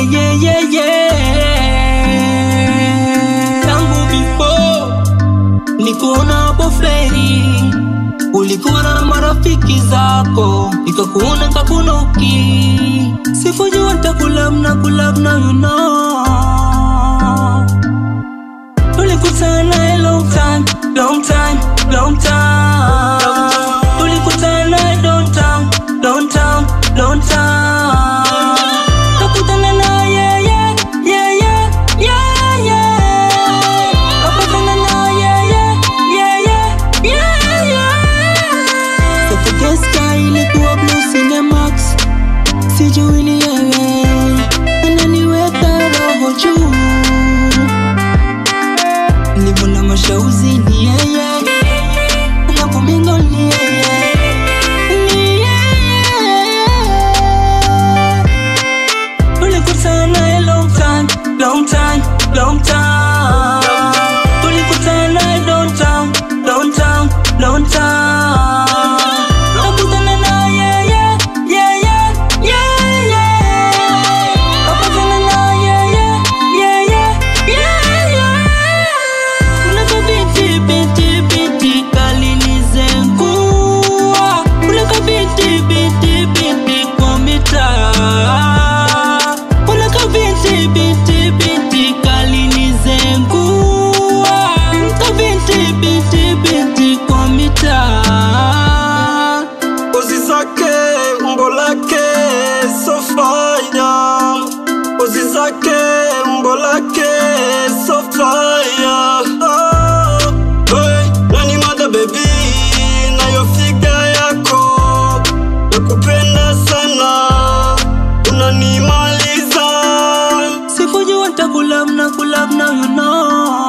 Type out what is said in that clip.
yeah, yeah, yeah, yeah. Tangu before nikuona hapo fleni, ulikuwa na marafiki zako, nikakuona kakunoki, sikujua nitakulabna kulabna, you know Tulikutana a long time, long time, long time. Tulikutana a long time, long time, long time. Tukutana na yeah, yeah, yeah, yeah, yeah, yeah. Tukutana na yeah, yeah, yeah, yeah, yeah, yeah. Saturday sky ilikuwa blue Cinemax, sijui ni yeye ananiweka roho juu Nilivona mashauzi ni yeye Nakumingo ni yeye Ni yeye Tulikutana a long time, long time, long time Tulikutana a long time, long time, long time Nakutana na yeye, yeye, yeye Nakutana na yeye, yeye, yeye Unaka binti binti binti kalinizengua Unaka binti binti binti kwa mitaa Unaka binti binti binti kalinizengua Unaka binti binti binti kwa mitaa Pozi zake umbo lake so fire, pozi zake umbo lake so fire. Oh, hey, nani mada baby, nayo figa yako nakupenda sana, unanimaliza Sikujua nitakulabna kulabna you know